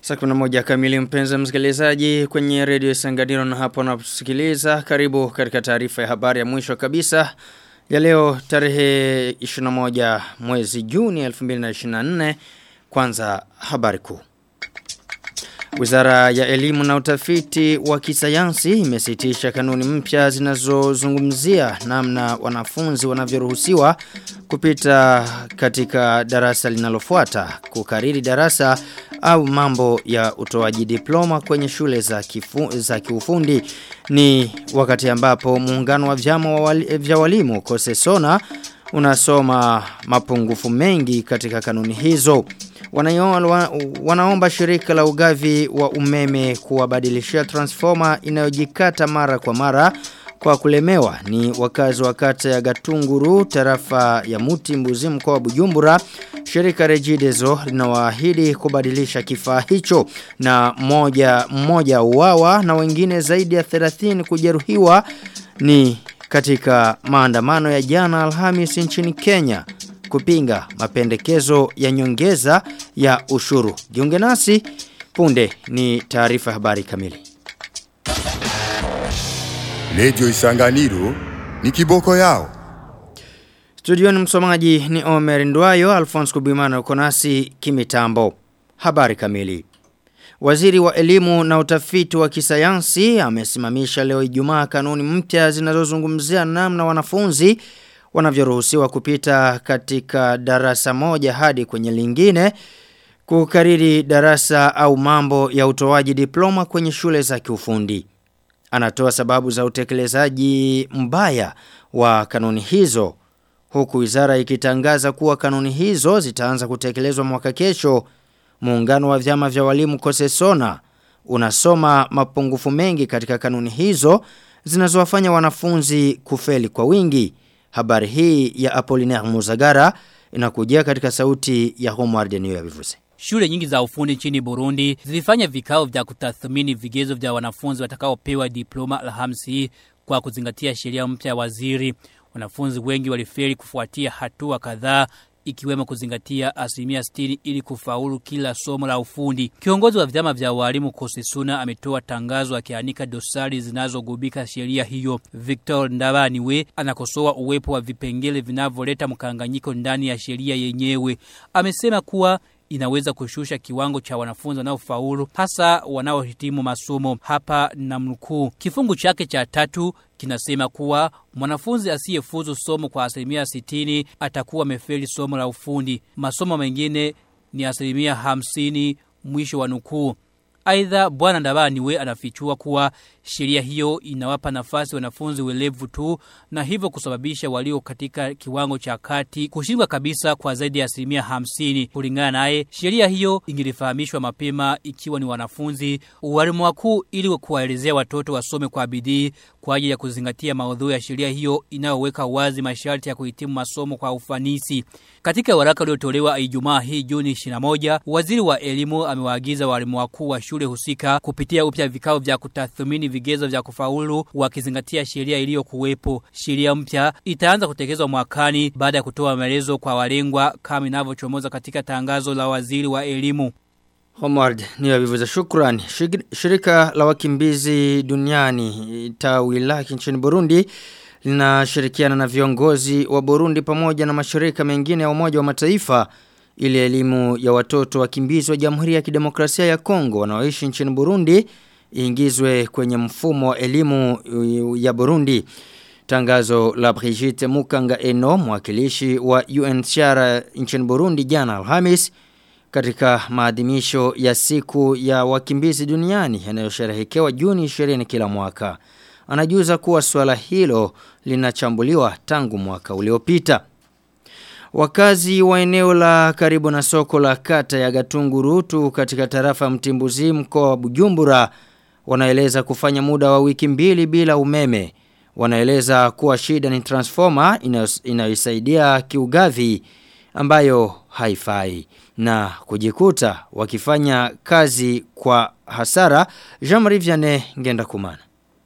Saa kuna moja kamili mpenzi msikilizaji kwenye redio Sanganiro na hapo unaposikiliza karibu katika taarifa ya habari ya mwisho kabisa ya leo tarehe 21 mwezi Juni 2024 kwanza habari kuu. Wizara ya elimu na utafiti wa kisayansi imesitisha kanuni mpya zinazozungumzia namna wanafunzi wanavyoruhusiwa kupita katika darasa linalofuata kukariri darasa au mambo ya utoaji diploma kwenye shule za, kifu, za kiufundi ni wakati ambapo muungano wa vyama wa wali, vya walimu Kosesona unasoma mapungufu mengi katika kanuni hizo wanaomba shirika la ugavi wa umeme kuwabadilishia transformer inayojikata mara kwa mara kwa kulemewa ni wakazi wa kata ya Gatunguru tarafa ya Muti Mbuzi mkoa wa Bujumbura shirika Regideso linawaahidi kubadilisha kifaa hicho na mmoja mmoja uwawa na wengine zaidi ya 30 kujeruhiwa ni katika maandamano ya jana Alhamis nchini Kenya kupinga mapendekezo ya nyongeza ya ushuru. Jiunge nasi punde ni taarifa habari kamili. Lejo Isanganiro ni kiboko yao. Studioni msomaji ni Omer Ndwayo, Alphonse Kubimana uko nasi kimitambo. Habari kamili. Waziri wa elimu na utafiti wa kisayansi amesimamisha leo Ijumaa kanuni mpya zinazozungumzia namna wanafunzi wanavyoruhusiwa kupita katika darasa moja hadi kwenye lingine kukariri darasa au mambo ya utoaji diploma kwenye shule za kiufundi. Anatoa sababu za utekelezaji mbaya wa kanuni hizo huku wizara ikitangaza kuwa kanuni hizo zitaanza kutekelezwa mwaka kesho. Muungano wa vyama vya walimu Kosesona unasoma mapungufu mengi katika kanuni hizo zinazowafanya wanafunzi kufeli kwa wingi. Habari hii ya Apollinaire Muzagara inakujia katika sauti ya Homeward New Yabivuze. Shule nyingi za ufundi nchini Burundi zilifanya vikao vya kutathmini vigezo vya wanafunzi watakaopewa diploma Alhamisi kwa kuzingatia sheria mpya ya waziri. Wanafunzi wengi walifeli kufuatia hatua kadhaa ikiwemo kuzingatia asilimia 60 ili kufaulu kila somo la ufundi. Kiongozi wa vyama vya walimu Kosesuna ametoa tangazo akianika dosari zinazogubika sheria hiyo. Victor Ndabaniwe anakosoa uwepo wa vipengele vinavyoleta mkanganyiko ndani ya sheria yenyewe. Amesema kuwa inaweza kushusha kiwango cha wanafunzi wanaofaulu hasa wanaohitimu masomo hapa na mnukuu. Kifungu chake cha tatu kinasema kuwa mwanafunzi asiyefuzu somo kwa asilimia 60 atakuwa amefeli somo la ufundi. Masomo mengine ni asilimia 50 mwisho wa nukuu. Aidha bwana Ndabaniwe anafichua kuwa sheria hiyo inawapa nafasi wanafunzi welevu tu na hivyo kusababisha walio katika kiwango cha kati kushindwa kabisa kwa zaidi ya asilimia hamsini. Kulingana naye, sheria hiyo ingilifahamishwa mapema ikiwa ni wanafunzi walimu wakuu ili kuwaelezea watoto wasome kwa bidii kwa ajili ya kuzingatia maudhui ya sheria hiyo inayoweka wazi masharti ya kuhitimu masomo kwa ufanisi. Katika waraka uliotolewa Ijumaa hii Juni 21, waziri wa elimu amewaagiza walimu wakuu wa shule husika kupitia upya vikao vya kutathmini vigezo vya kufaulu wakizingatia sheria iliyokuwepo. Sheria mpya itaanza kutekelezwa mwakani baada ya kutoa maelezo kwa walengwa kama inavyochomoza katika tangazo la waziri wa elimu. Homeward ni wavivuza shukrani. Shirika la wakimbizi duniani tawi lake nchini Burundi linashirikiana na viongozi wa Burundi pamoja na mashirika mengine ya Umoja wa Mataifa ili elimu ya watoto wakimbizi wa Jamhuri ya Kidemokrasia ya Kongo wanaoishi nchini Burundi iingizwe kwenye mfumo wa elimu ya Burundi. Tangazo la Brigitte Mukanga Eno, mwakilishi wa UNHCR nchini Burundi jana Alhamis katika maadhimisho ya siku ya wakimbizi duniani yanayosherehekewa Juni 20 kila mwaka. Anajuza kuwa swala hilo linachambuliwa tangu mwaka uliopita. Wakazi wa eneo la karibu na soko la kata ya Gatungurutu katika tarafa Mtimbuzi mkoa wa Bujumbura wanaeleza kufanya muda wa wiki mbili bila umeme. Wanaeleza kuwa shida ni transformer inayosaidia kiugavi ambayo haifai na kujikuta wakifanya kazi kwa hasara Jean-Marie Vianney ngenda kumana.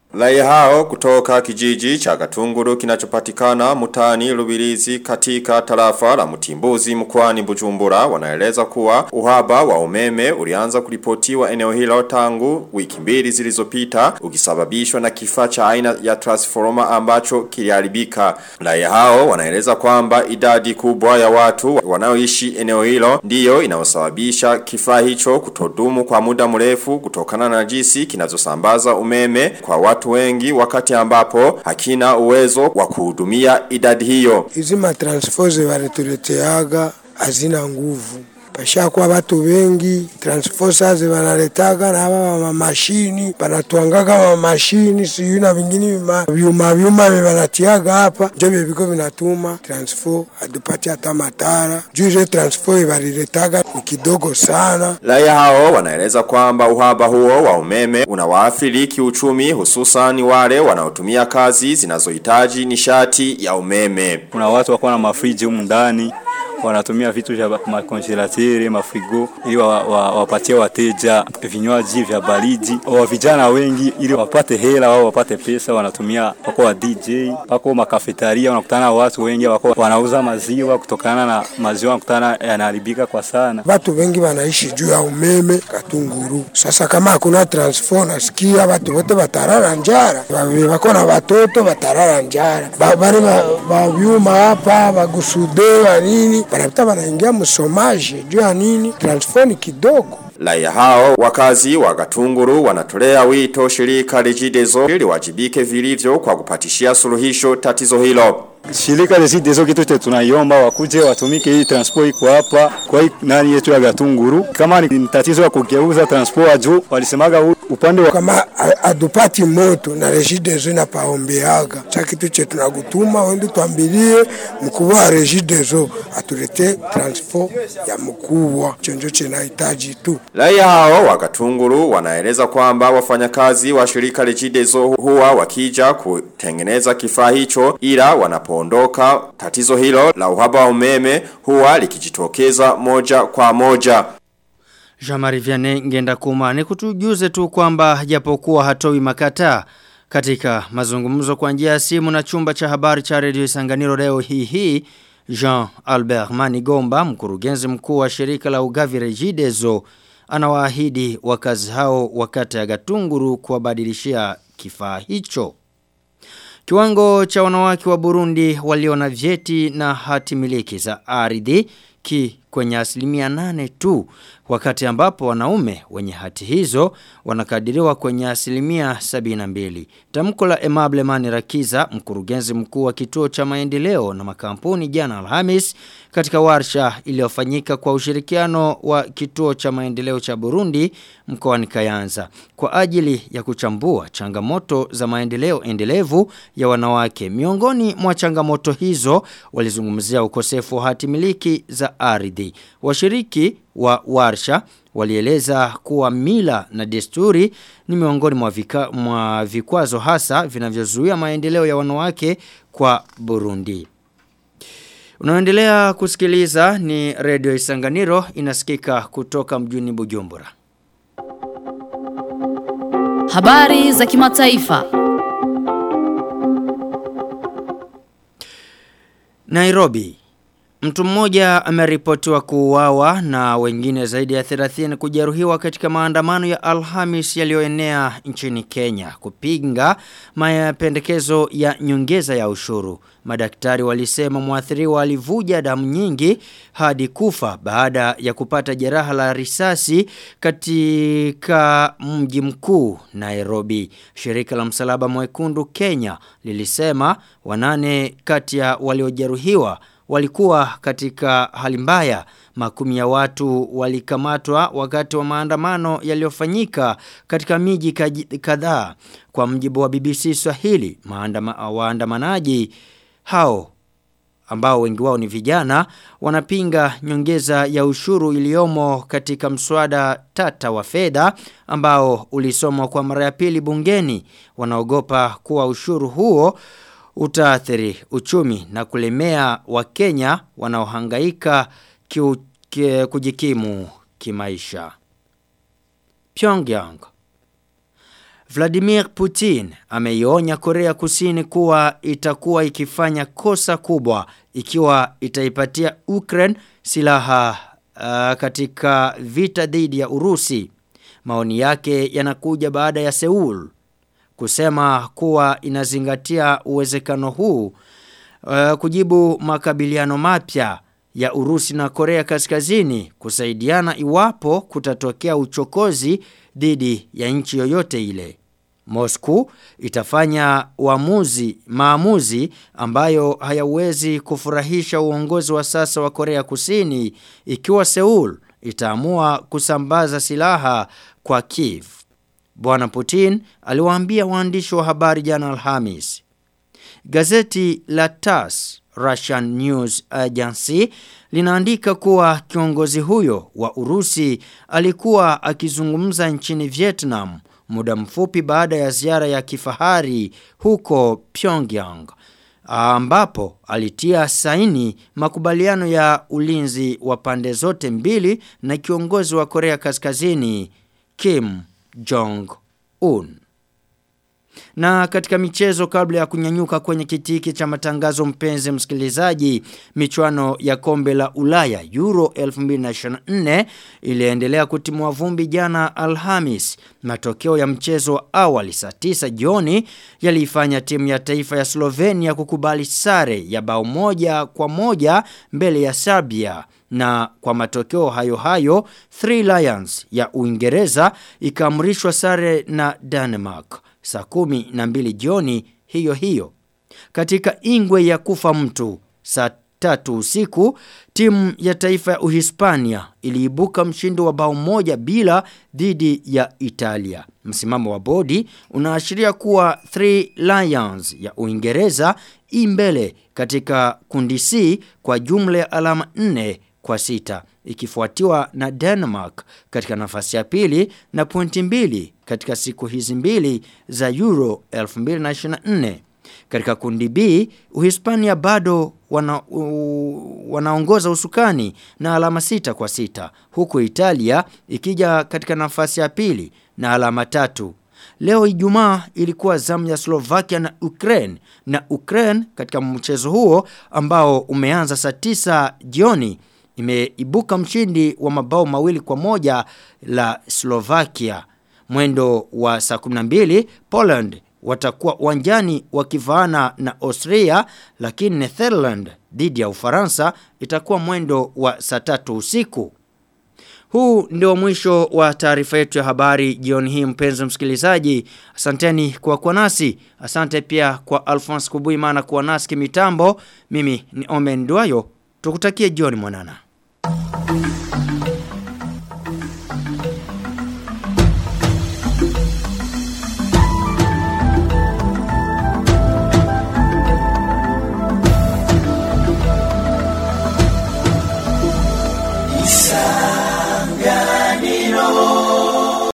Raia hao kutoka kijiji cha Gatunguru kinachopatikana mutani Lubirizi katika tarafa la Mutimbuzi mkoani Bujumbura wanaeleza kuwa uhaba wa umeme ulianza kuripotiwa eneo hilo tangu wiki mbili zilizopita ukisababishwa na kifaa cha aina ya transformer ambacho kiliharibika. Raia hao wanaeleza kwamba idadi kubwa ya watu wanaoishi eneo hilo ndiyo inayosababisha kifaa hicho kutodumu kwa muda mrefu kutokana na jinsi kinazosambaza umeme kwa watu wengi wakati ambapo hakina uwezo wa kuhudumia idadi hiyo. Hizi matransfose walituleteaga hazina nguvu pashakuwa watu wengi transformers wanaletaga na hapa mamashini banatwangaga mamashini siyo na vingine vyuma vyuma wanatiaga hapa njo viko vinatuma transfer adupati hata matara juu ile transfer waliletaga ni kidogo sana. Raia hao wanaeleza kwamba uhaba huo wa umeme unawaathiri kiuchumi hususan wale wanaotumia kazi zinazohitaji nishati ya umeme. Kuna watu wako na mafriji humu ndani wanatumia vitu vya makonjelateri, mafrigo ili wapatie wa, wa wateja vinywaji vya baridi. Wa vijana wengi ili wapate hela wao wapate pesa wanatumia wako wa DJ, wako makafetaria, wanakutana watu wengi wako wanauza maziwa, kutokana na maziwa wanakutana yanaharibika kwa sana. Watu wengi wanaishi juu ya umeme Katunguru. Sasa kama hakuna transfer, nasikia watu wote watarara njara, wako na watoto watarara njara, bari ba vyuma hapa bagusude wa nini wanapita wanaingia msomaji juu ya nini transfer ni kidogo Raia hao wakazi wa Gatunguru wanatolea wito shirika Regideso ili wajibike vilivyo kwa kupatishia suluhisho tatizo hilo. Shirika Regideso kitu chote tunaiomba wakuje watumike hii transport iko hapa kwa hii nani yetu ya Gatunguru. Kama ni tatizo ya kugeuza transport juu walisemaga upande wa kama adupati moto na Regideso inapaombeaga. Sasa kitu chetu tunagutuma wende tuambilie mkubwa wa Regideso atulete transport ya mkubwa chonjo chenahitaji tu. Raia hao wa Gatunguru wanaeleza kwamba wafanyakazi wa shirika Regideso huwa wakija kutengeneza kifaa hicho ila wanapoondoka tatizo hilo la uhaba wa umeme huwa likijitokeza moja kwa moja. Jamari Vianney ngenda kuma ni kutujuze tu kwamba japokuwa hatoi makata katika mazungumzo kwa njia ya simu na chumba cha habari cha Radio Isanganiro leo hii hii Jean Albert Manigomba mkurugenzi mkuu wa shirika la ugavi Regideso anawaahidi wakazi hao wakati ya Gatunguru kuwabadilishia kifaa hicho. Kiwango cha wanawake wa Burundi walio na vyeti na hati miliki za ardhi ki kwenye asilimia nane tu wakati ambapo wanaume wenye hati hizo wanakadiriwa kwenye asilimia sabina mbili. Tamko la Emable Mani Rakiza, mkurugenzi mkuu wa kituo cha maendeleo na makampuni jana Alhamis katika warsha iliyofanyika kwa ushirikiano wa kituo cha maendeleo cha Burundi mkoani Kayanza kwa ajili ya kuchambua changamoto za maendeleo endelevu ya wanawake. Miongoni mwa changamoto hizo walizungumzia ukosefu wa hati miliki za ardhi. Washiriki wa warsha walieleza kuwa mila na desturi ni miongoni mwa, vika, mwa vikwazo hasa vinavyozuia maendeleo ya wanawake kwa Burundi. Unaendelea kusikiliza ni Radio Isanganiro inasikika kutoka mjini Bujumbura. Habari za kimataifa. Nairobi Mtu mmoja ameripotiwa kuuawa na wengine zaidi ya 30 kujeruhiwa katika maandamano ya Alhamis yaliyoenea nchini Kenya kupinga mapendekezo ya nyongeza ya ushuru. Madaktari walisema mwathiriwa alivuja damu nyingi hadi kufa baada ya kupata jeraha la risasi katika mji mkuu Nairobi. Shirika la msalaba mwekundu Kenya lilisema wanane kati ya waliojeruhiwa walikuwa katika hali mbaya. Makumi ya watu walikamatwa wakati wa maandamano yaliyofanyika katika miji kadhaa. Kwa mjibu wa BBC Swahili, maandama, waandamanaji hao ambao wengi wao ni vijana wanapinga nyongeza ya ushuru iliyomo katika mswada tata wa fedha ambao ulisomwa kwa mara ya pili bungeni wanaogopa kuwa ushuru huo utaathiri uchumi na kulemea wakenya wanaohangaika kiu, ki, kujikimu kimaisha. Pyongyang Vladimir Putin ameionya Korea Kusini kuwa itakuwa ikifanya kosa kubwa ikiwa itaipatia Ukraine silaha uh, katika vita dhidi ya Urusi. Maoni yake yanakuja baada ya Seoul kusema kuwa inazingatia uwezekano huu uh, kujibu makabiliano mapya ya Urusi na Korea Kaskazini kusaidiana iwapo kutatokea uchokozi dhidi ya nchi yoyote ile. Moscow itafanya uamuzi maamuzi ambayo hayawezi kufurahisha uongozi wa sasa wa Korea Kusini ikiwa Seoul itaamua kusambaza silaha kwa Kiev. Bwana Putin aliwaambia waandishi wa habari jana Alhamis. Gazeti la TASS Russian News Agency linaandika kuwa kiongozi huyo wa Urusi alikuwa akizungumza nchini Vietnam muda mfupi baada ya ziara ya kifahari huko Pyongyang ambapo alitia saini makubaliano ya ulinzi wa pande zote mbili na kiongozi wa Korea Kaskazini Kim Jong Un. Na katika michezo kabla ya kunyanyuka kwenye kitiki cha matangazo mpenzi msikilizaji, michuano ya kombe la Ulaya Euro 2024 iliendelea kutimua vumbi jana Alhamis. Matokeo ya mchezo wa awali saa 9 jioni yaliifanya timu ya taifa ya Slovenia kukubali sare ya bao moja kwa moja mbele ya Serbia na kwa matokeo hayo hayo Three Lions ya Uingereza ikaamrishwa sare na Denmark saa kumi na mbili jioni hiyo hiyo. Katika ingwe ya kufa mtu saa tatu usiku timu ya taifa ya Uhispania iliibuka mshindo wa bao moja bila dhidi ya Italia. Msimamo wa bodi unaashiria kuwa Three Lions ya Uingereza imbele katika kundi C kwa jumla ya alama 4 kwa sita ikifuatiwa na Denmark katika nafasi ya pili na pointi mbili katika siku hizi mbili za Euro 2024. Katika kundi B, Uhispania bado wana, u, wanaongoza usukani na alama sita kwa sita, huku Italia ikija katika nafasi ya pili na alama tatu. Leo Ijumaa ilikuwa zamu ya Slovakia na Ukraine na Ukraine katika mchezo huo ambao umeanza saa tisa jioni imeibuka mshindi wa mabao mawili kwa moja la Slovakia. Mwendo wa saa 12 Poland watakuwa uwanjani wakivaana na Austria lakini Netherland dhidi ya Ufaransa itakuwa mwendo wa saa tatu usiku. Huu ndio mwisho wa taarifa yetu ya habari jioni hii mpenzi msikilizaji. Asanteni kwa kuwa nasi. Asante pia kwa Alphonse Kubuimana kuwa nasi kimitambo. Mimi ni Omen Duayo. Tukutakie jioni mwanana.